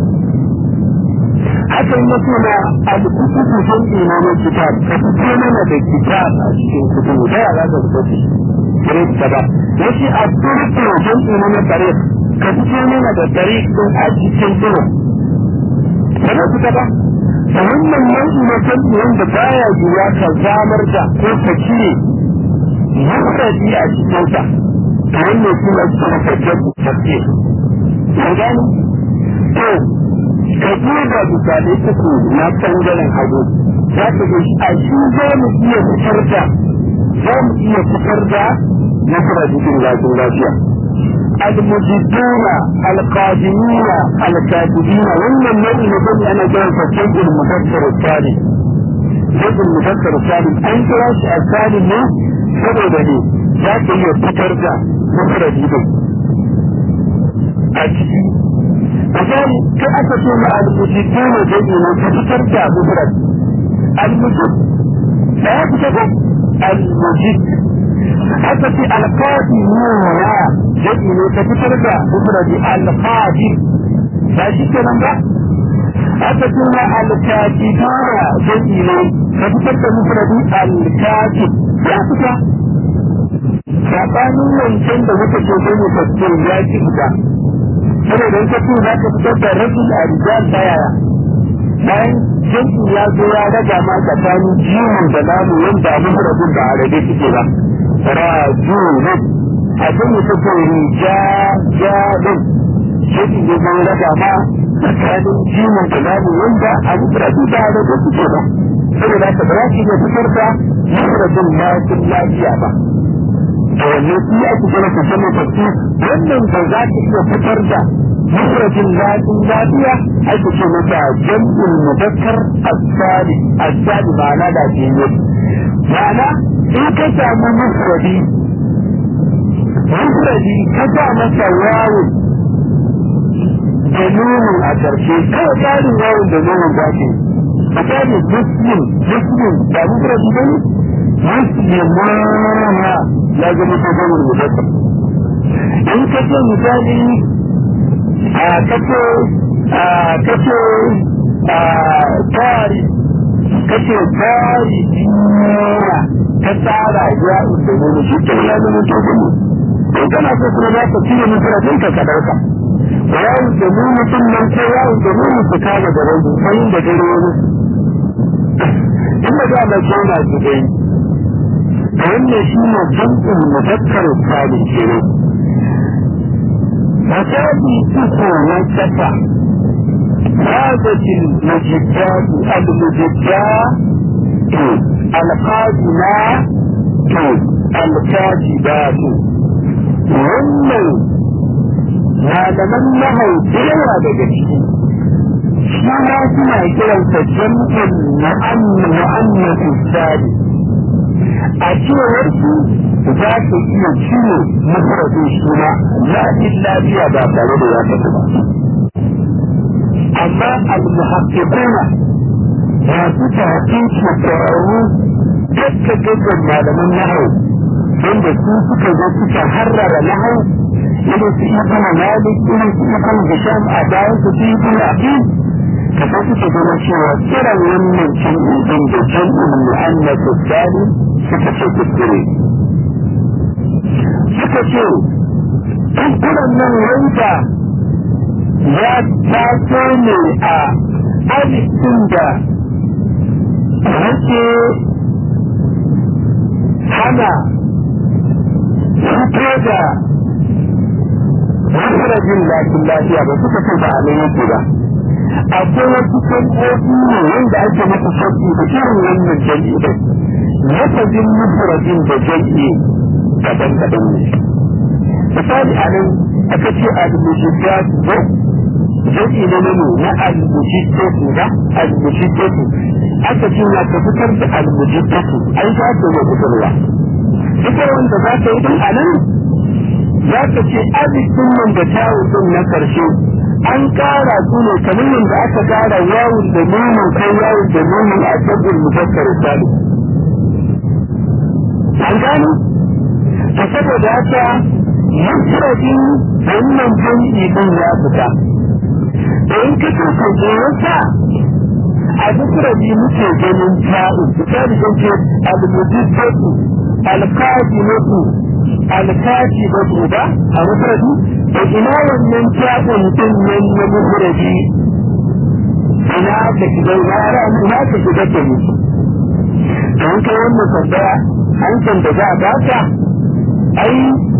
hakan ya ce na alkutubu jam'i na na kitab ka fito mana da kitab a cikin kutubu ta ya za ta fito da shi ta ba yace a turku jam'i na na tariq ka fito mana da tariq din a cikin duro ba za ta ba da wannan nau'i na jam'i wanda baya yiwa ka zamar da ko ka cire mufradi a cikin sa to wannan shi ne suka ka jam'i tafsir an gani to ka duba misalai uku na bangaren hagu za ka ga a shi za mu iya fitar da za mu iya fitar da nasara cikin lafiyar lafiya المجدون القادمين الكاتبين ومن النبي نقول انا جاي فجد المفسر الثاني جد المفسر الثاني انت راش الثاني ne saboda ne za ka iya fitar da mafaraji din a ciki misali kai aka ce ma al-mujidun jami'i ne ka fitar da mafaraji al-mujid da ya fitar da al-mujid haka ce alƙadi nuna jami'i ne ka fitar da mufradi alƙadi ba shi kenan ba haka ce na alƙadi nuna jami'i ne ka fitar da mufradi alƙadi ya fita saɓanin wancan da muka ce sai mu tafsir ya ki fita saboda in ka ce za ka fitar da rajul a rijal ta yaya bayan jami'i ya zo ya raga ma tsakanin jimin da namu yanda mufradin da arabe suke ba rajulun abin da take rijalun shi ne zan raba ma tsakanin jimin da babu wanda a mufradi da da da suke ba saboda ka ba shi ne fitar da mufradin lafiyar lafiya ba to wanne shi ake gina ka sani tafi wannan ba za ka iya fitar da mufradin lafiyar lafiya ake ce mata jam'ul mudakkar as-sali as-sali ma'ana da ke yi ma'ana in ka samu mufradi mufradi ka sa masa wawun da nunin a ƙarshe kawai tsarin wawun da nunin za ke misali muslim muslim ba mufradi ba ne muslimana ya zama ta zama mudassar in ka ce misali a kace a kace a tari kace tari duniya ta tsara ya da ne shi ke ya zama to gudu in kana so kuma za ka cire mutum ka ka dauka yawo da mu mutum nan ko yawo da mu su kama da rabu sai da dare wani in da ba mai kona su dai wannan shi ne jam'in mudakkar salim kenan Masadi uku na kasa هذه المجدات المجدات القادمات الكاتبات wannan malaman nahau da yawa daga ciki shi ma suna kiransa jam'in mu'annas sadi a cewar su za ka iya cire mafradin shi ma lafiyar lafiya ba tare da ya tafi ba amma al-muhaqqiquna masu tahqiqi kwararru dakka gaggan malaman nahau wanda su suka zo suka harrara nahau irin su ibn malik irin su ibn hisham a bayan su su ibn aqil ka san suke gano cewa kiran wannan jam'i din da jam'in mu'annas salim suka ce kuskure suka ce kuskuren nan wanda ya taso ne a alifin da yake hana fito da masarajin lafin lafiya ba suka ce ba a nan yake ba akwai wasu san'o'i ne wanda ake masa sauki da irin wannan jam'i da lafazin masarajin da jam'i kadan-kadan ne misali a nan aka ce al-mujibbat ko jam'i na nano na al-mujibbatu ba al-mujibbatu aka ce na ka fitar da al-mujibbatu ai za ka yi fitarwa fitar wanda za ka yi din a nan za ka ce alifin nan da tawun din na karshe an kara su ne kamar yadda aka kara yawon da nunin kai yawon da nunin a sabbin mufakkar salu an gano ta saboda haka mufradin wannan jami'i din ya fita da in ka ce ko wata a mufradi muke ganin ta'u misali kan ce al-mujibbatu al-qadimatu al-katibatu ba a mufradi da ina wannan ta'un din nan na mufradi ina ka shiga yara ina ka shiga da mu don kai wannan tambaya hankan da za a baka ai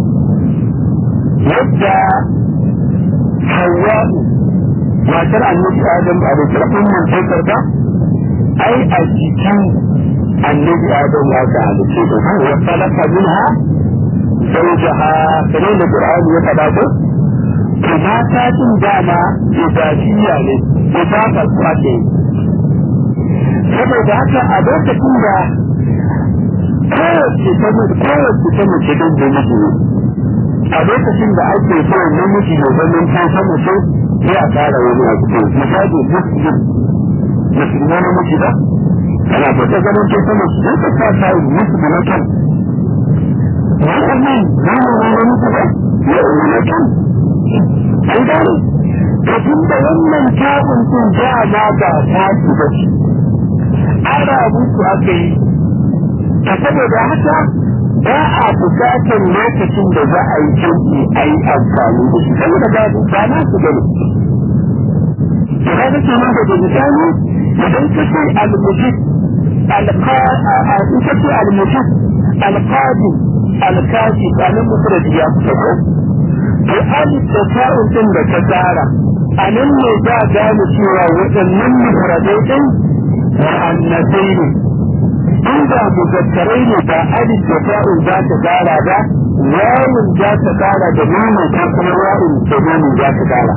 yadda hawa'u matar annabi adam a da sarfin man saukar ba ai a jikin annabi adam ya ka halitta da kan wa salaka minha zawjaha kamar da qur'ani ya faɗa ko to mata din dama ibadiyya ne ibadar kwace saboda haka a lokacin da kowace ta kowace ta mace don da miji a lokacin da ake so namiji ya zama ta sama so sai a fara wani a cikin misali muslim musulma na miji ba ana so ta zama ta sama su sai ta sa ta yi musulma na kan mu'min zama na miji ba mu'min na kan an gane to tun da wannan tabin sun ja ma ba ta su ba shi ana musu aka yi ta saboda haka ba a bukatar lokacin da za a yi canji a yi amfani da shi saboda ba ba na su gani da ka nake nan da misali idan ka ce al-mujib al-qa ce al-mujib al-qadi al-kafi kanin mufrad ya fita ko to alif da ta'un din da ka tsara a nan ne za a gane cewa waɗannan mufradai din mu'annasai ne inda muzakkarai ne ba alif da ta'un za ta kara ba wawun za ta kara da nuna ta kuma wawun da nuna za ta kara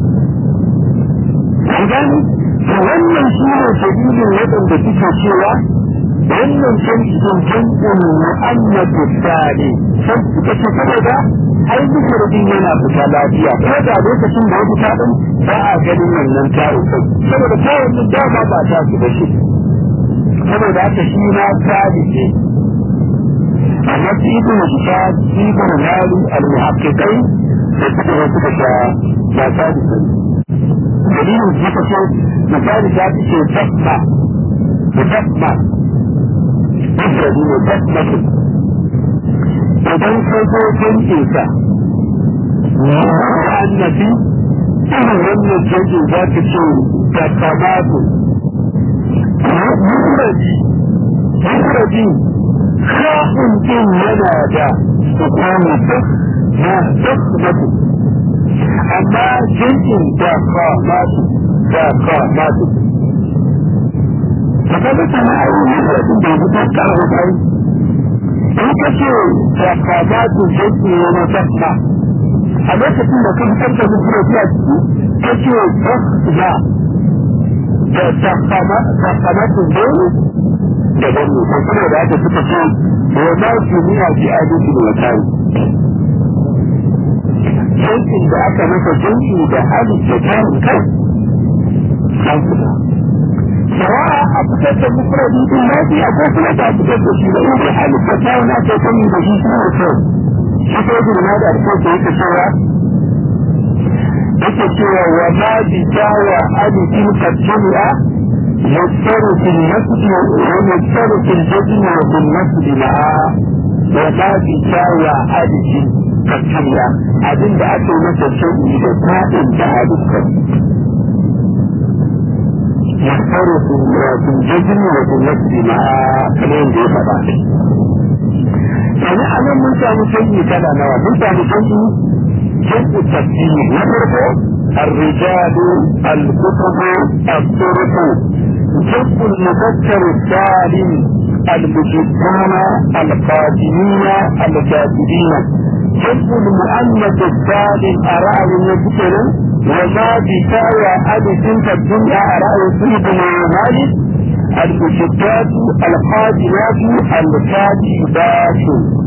an gani to wannan shi ne dalilin waɗanda suke cewa wannan jam'in jam'in mu'annatu sani sai suka ce saboda ai mushrikin yana fita lafiya ko da lokacin da ya fita din ba a ganin wannan ta'u saboda ta'un din dama ba ta su ba shi saboda haka shi na sabi ne amma su yi kuma su sha ibn mali al-muhaqqiqai da suka zo suka sha ba sabi ne dalilin su suka ce misali ta fi ce tasma mutasma mufradi ne tasmatu idan ka zo jinkin sa annabi irin wannan jinkin za ka ce da kamatu mufradi mufradi kafin din yana da sukuni duk na tasmatu amma jinkin da kamatu da kamatu فكذا كان أول مرة بيبقى على الأرض in ka ce da kazatu jaki wani tasma a lokacin da ka fitar da mutum da ciki ka ce tasma da takamatu dole da gani ko kuma da aka suka ce wa ma su nuna fi adalci da wakari jankin da aka masa janki da hali da tarin kai an fita سواء أبتدت مفردي بالنادي أو كما تبتدت في لأولي حال الفتاة لا تكون بشيء وصول shi ko girma da ake yake cewa yake cewa wa ma bi jawa alifin kajjami'a yastaru fil masjid wa yastaru fil jazm wa fil masjid ma'a wa ma bi jawa alifin kajjami'a abinda ake masa shauki da ta'in da alifin yastaru fil jazm wa fil masjid ma'a kamar yadda ya faɗa yanzu a nan mun samu canji kala nawa mun samu canji جمع التفسير نفرقه الرجال الكتب الطرق جمع المذكر السالم المجدون القادمين الكاتبين جمع المؤنث السالم أراه النبتل وما بكاوى ألف الدنيا أراه سيدنا مالك المجدات القادمات الكاتبات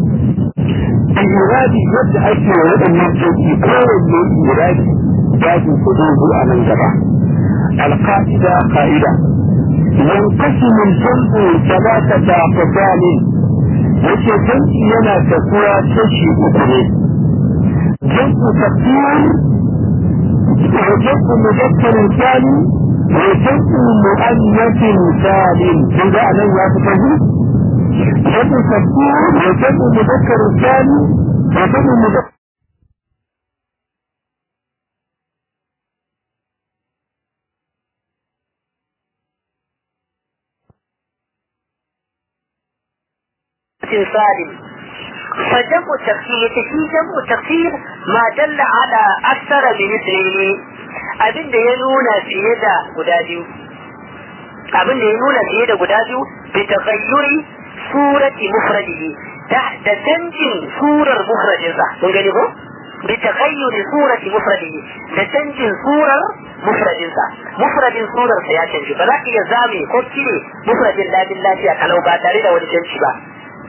iradi yadda ake wa waɗannan sauki kowanne iradi ya ji kudin zuwa nan gaba alƙa'ida ƙa'ida yankashi min jam'u salatata fasali yace jam'i yana tafiya kashi uku ne jam'u tafsir wa jam'u mudakkarin salim wa jam'u mu'annasin salim kun ga anan ya fi tafi جمع تفسير وجمع مذكر الثاني وجمع مذكر سالم فجمع التفسير في جمع التفسير ما دل على أكثر من اثنين abin da ya nuna fiye da guda biyu abin da ya nuna fiye da guda biyu bi taghayyuri surati mufradihi da canjin surar mufradinsa mun gani ko bi taghayyuri surati mufradihi da canjin surar mufradinsa mufradin surar sa ya canji ba za ka iya zame ko cire mufradin ladin lafiya kalau ba tare da wani canji ba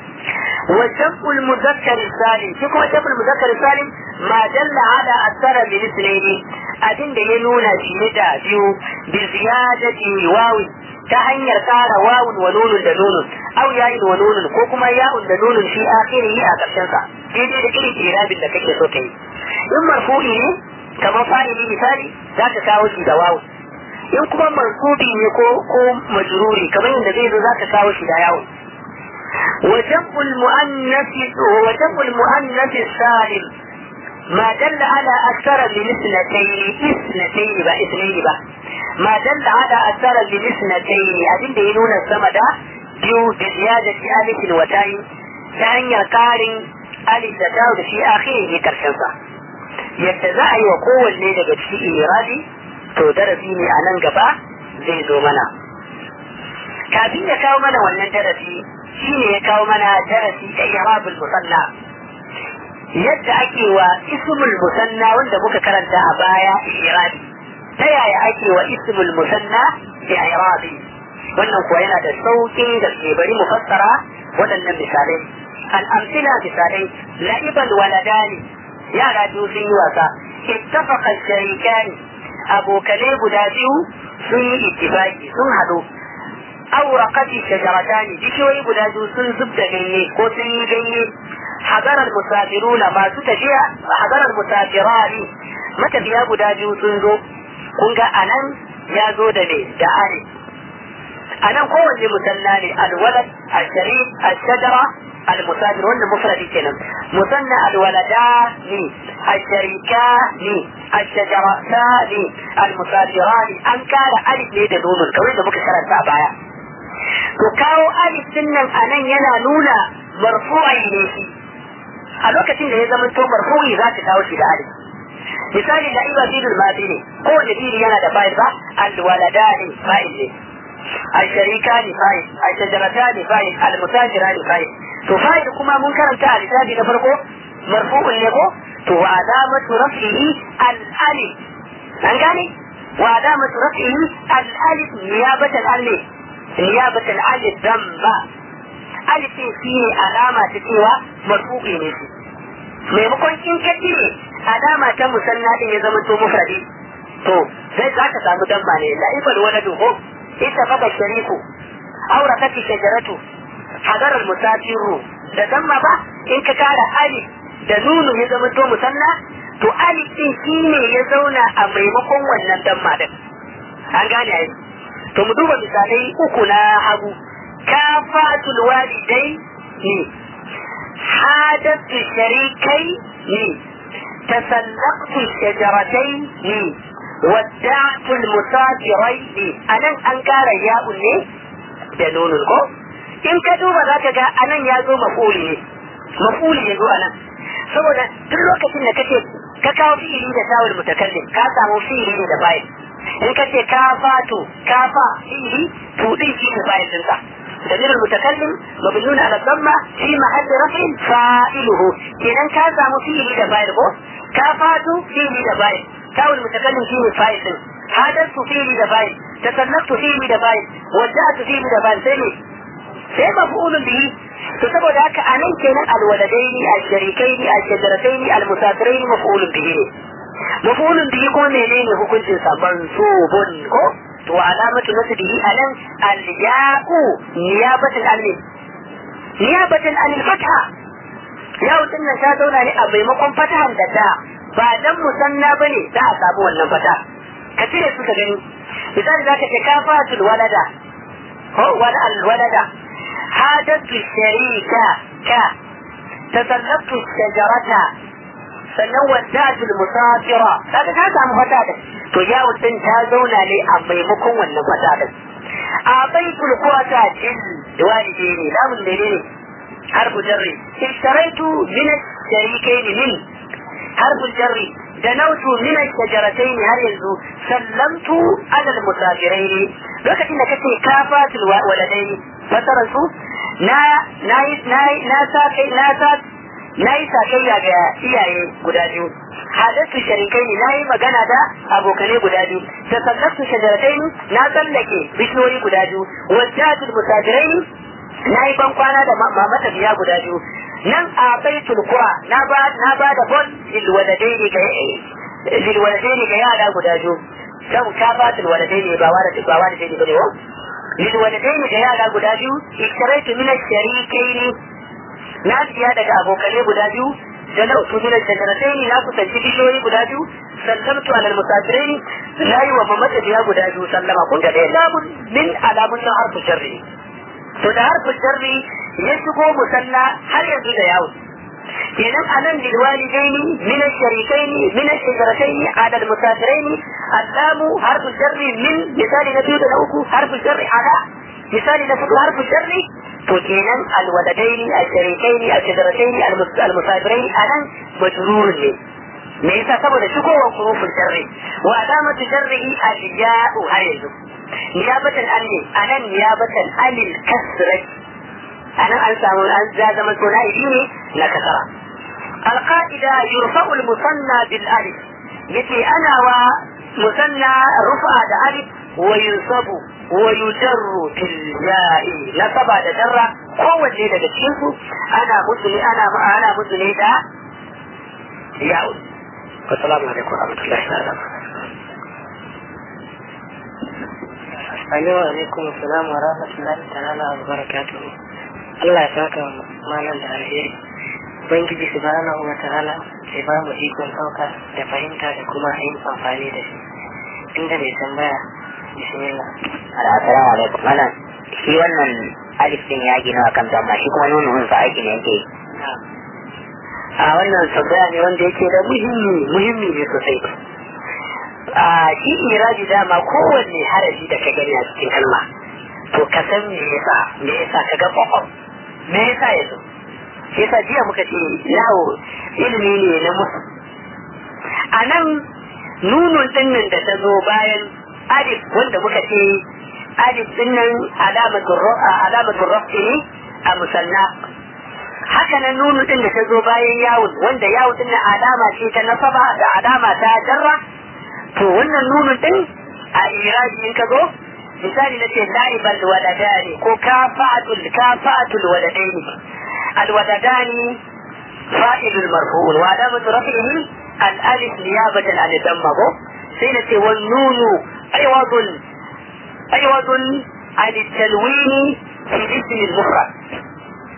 وجمع المذكر السالم في كما جمع المذكر السالم ما دل على أكثر من اثنين أدن ينونا في مدى بيو بزيادة واو ta hanyar ƙara wawun wa nunun da nunun au ya'in wa nunun ko kuma ya'un da nunun fi akhirihi a ƙarshen sa daidai da irin irabin da kake so ka yi in marfu'i ne kamar fa'ili misali za ka kawo shi da wawu in kuma mansubi ne ko ko majruri kamar yadda zai zo za ka kawo shi da yawun وجمع المؤنث وجمع المؤنث السالم ما دل على أكثر من اثنتين اثنتين با اثنين با ما دل على أكثر من اثنتين أبين دينون السمد بيو بزيادة ألف وتاء تعني قارن ألف تاء في آخره كرشنسا يتزاعي وقوة الليلة في إيرادي to darasi ne a nan gaba zai zo mana kafin ya kawo mana wannan darasi shi ne ya kawo mana darasi da irabul musanna yadda ake wa ismul musanna wanda muka karanta a baya irabi ta yaya ake wa ismul musanna irabi wannan kuwa yana da sauƙin gaske bari mu fassara waɗannan misalai al'amsila misalai la'ibal waladani yara biyu sun yi wasa ittafaqa sharikani abokanai guda biyu sun yi ittifaqi sun haɗu auraqati shajaratani bishiyoyi guda biyu sun zub da ganye ko sun yi ganye hadarar musafiruna masu tafiya hadarar musafirani matafiya guda biyu sun zo kun ga anan ya zo da ne da ali anan kowanne musalla ne alwalad alsharif alshajara المسافر ولا مفرد كلام مثنى الولدان الشريكان الشجرتان المسافران ان كان الف ne da nonon kawai da muka karanta a baya to kawo alif din nan a nan yana nuna marfu'i ne shi a lokacin da ya zama to marfu'i za ka kawo shi da alif misali da iba bidul madi ne ko da bidi yana da fa'il ba alwaladani fa'il ne الشريكان فاعل الشجرتان فاعل المتاجران فاعل to fa'il kuma mun karanta a lissafi na farko marfu'un ne ko to wa alamatu raf'ihi al-alif an gane wa alamatu raf'ihi al-alif niyabatan al-alif niyabatan al-alif damma alif din shi ne alama ta cewa marfu'i ne shi maimakon in ka cire alama ta musanna din ya zama to mufradi to sai za ka samu damma ne la'ibal waladu ko ita faka shariku auratati shajaratu hadarar musafiru da damma ba in ka kara alif da nunu ya zama to musanna to alif din shine ya zauna a maimakon wannan damma din an gane ai to mu duba misalai uku na hagu kafatul walidai ne hadatu sharikai ne tasallaqtu shajaratai ne wadda'tu musafirai ne anan an kara ya'un ne da nunun ko in ka duba za ka ga anan ya zo mafuli ne mafuli ya zo anan saboda duk lokacin da kace ka kawo fi'ili da tawul mutakallim ka samu fi'ili ne da bayan in ka ce ka fatu ka fa fi'ili to din shi ne bayan dinsa ضمير المتكلم مبنون على الضمة في محل رفع فاعله إذا كان سامو فيه دبائر كافات فيه دبائر كاو المتكلم فيه فاعل حدث فيه دبائر تسلقت فيه دبائر وجعت فيه دبائر سيني sai maf'ulun bihi to saboda haka anan kenan alwaladaini alsharikaini alshajaratain almusafiraini maf'ulun bihi ne maf'ulun bihi ko menene hukuncin sa mansubun ko to alamatu nasbihi anan alya'u niyabatan al niyabatan al fatha yau din nan ta zauna ne a maimakon fatahan da ta ba dan musanna bane za a samu wannan fata ka cire suka gani misali zaka ce kafatul walada ko wala al walada حادثت الشريكة ك تسلقت الشجرة sannan wadatu musafira kaga ka samu fata da to ya din ta zauna ne a maimakon wannan fata da a baitul qurata jin walide ne lamun ne ne harfu jarri ishtaraitu min sharikain min harfu jarri da nautu min shajaratayn har yanzu sallamtu ala musafirain lokacin da kace kafatul waladaini fasarar su na na na na sa kai na sa na yi sakayya ga iyaye guda biyu hadatu sharikai ne na yi magana da abokane guda biyu da sallatu shajaratai na tsallake bishiyoyi guda biyu wajjatul musafirai na yi ban kwana da mamata biya guda biyu nan a baitul qura na ba na ba da bon lilwaladaini ga lilwaladaini ga yara guda biyu dan kafatul waladaini ba wa da ba wa da dai bane wa lilwaladaini ga yara guda biyu iktaraitu min ash-sharikaini na siya daga abokanai guda biyu da na uku min ash-shajarataini na kusanci bishiyoyi guda biyu sallamtu alal musafiraini na yi wa mamata biya guda biyu sallama kun ga dai lamun min alamun na harfu sharri to da harfu sharri ya shigo musalla har yanzu da yawo kenan anan lilwalidaini min ash-sharikaini min ash-shajarataini ala al-musafiraini allamu harfu sharri min misali na biyu da na uku harfu sharri ala misali na fudu harfu sharri to kenan alwaladaini ash-sharikaini ash-shajarataini al-musafiraini anan majrur ne me yasa saboda shigowar hurufin sharri wa alamatu sharrihi al-ya'u har yanzu niyabatan anni anan niyabatan anil kasrati anan an samu an zama suna'i ne na kasara القاعدة يرفع المثنى بالألف يتي أنا ومثنى رفع الألف وينصب ويجر بالياء نصب هذا جرة هو اللي ده تشوفه أنا مسلم أنا أنا مسلم ده ياء والسلام عليكم ورحمة الله وبركاته alaikum assalam wa rahmatullahi ta'ala wa barakatuhu Allah ya saka malam da alheri Ubangiji subhanahu wa ta'ala ya ba mu ikon ɗauka da fahimta da kuma yin amfani da shi inda mai tambaya bismillah assalamu alaikum malam shi wannan alif din ya gina akan damma shi kuma nuna sa aiki ne yake a wannan tambaya ne wanda yake da muhimmi muhimmi ne sosai a shi iraji dama kowanne harafi da ka gani a cikin kalma to ka san me yasa me yasa ka ga kwakwam me yasa ya zo shi yasa jiya muka ce yawo ilimi ne na musu a nan nunun dinnan da ta zo bayan alif wanda muka ce alif dinnan alamatul rafi ne a musanna haka nan nunun din da ta zo bayan yawon wanda yawon din alama ce ta nasaba da alama ta jarra to wannan nunun din a iraji in ka zo misali na ce la'ibal waladani ko kafa'atul kafa'atul waladani alwaladani fa'ilul marfu'un wa alamatu rafihi al-alif niyabatan an damma ko sai na ce wan nunu aywadun aywadun an talwini fi ismi al-mufrad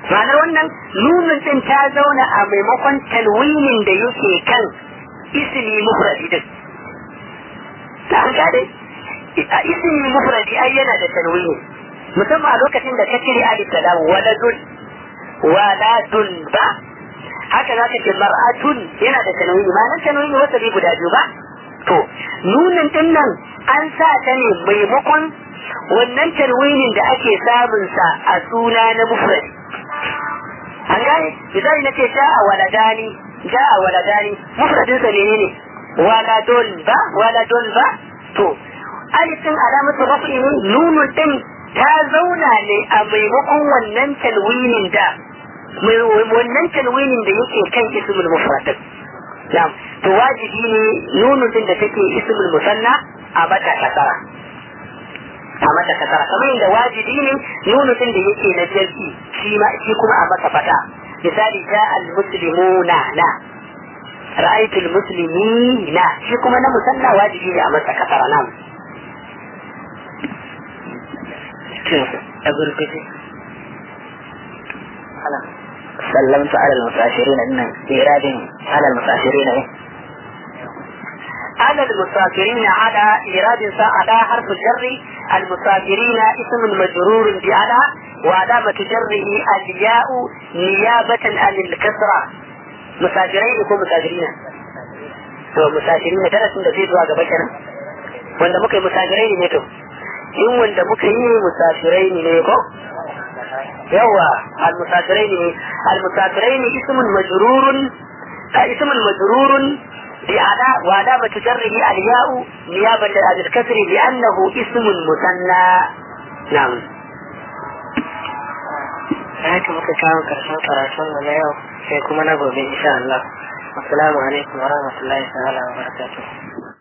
ma'anar wannan nunun din ta zauna a maimakon talwinin da yake kan ismi mufradi din ta gane a ismi mufradi ai yana da talwini musamman a lokacin da ka cire alif da lam waladun waladun ba haka za ka ce mar'atun yana da tanwini ma'anar tanwini wata bi guda biyu ba to nunin din nan an sa ta ne maimakon wannan tanwinin da ake samun sa a suna na mufrad an gane misali nace ja'a waladani ja'a waladani mufradin sa ne ne waladun ba waladun ba to alifin alamatu rafi ne nunun din ta zauna ne a maimakon wannan tanwinin da wannan tanwinin da yake kan ismul mufrad na'am to wajibi ne nunun din da take ismul musanna a mata kasara a mata kasara kamar yadda wajibi ne nunun din da yake na jalsi shi ma shi kuma a masa fata misali ja al muslimuna na ra'aytu al muslimina shi kuma na musanna wajibi ne a masa kasara na'am a gurguje سلمت على المسافرين ان ايراد على المسافرين ايه على المسافرين على إيراد على حرف الجر المسافرين اسم مجرور بعلى وعلامة جره الياء نيابة عن الكسرة مسافرين يكون مسافرين to musafirina darasin da zai zuwa gaba kenan wanda muka yi musafirai ne to in wanda muka yi musafirai ne ko yawa المسافرين المسافرين اسم مجرور اسم مجرور بعلى وعلامة جره الياء نيابة عن الكسر لأنه اسم مثنى نعم haka muka kawo karshen karatun mu na yau sai kuma na gobe insha Allah assalamu alaikum wa rahmatullahi ta'ala wa barakatuh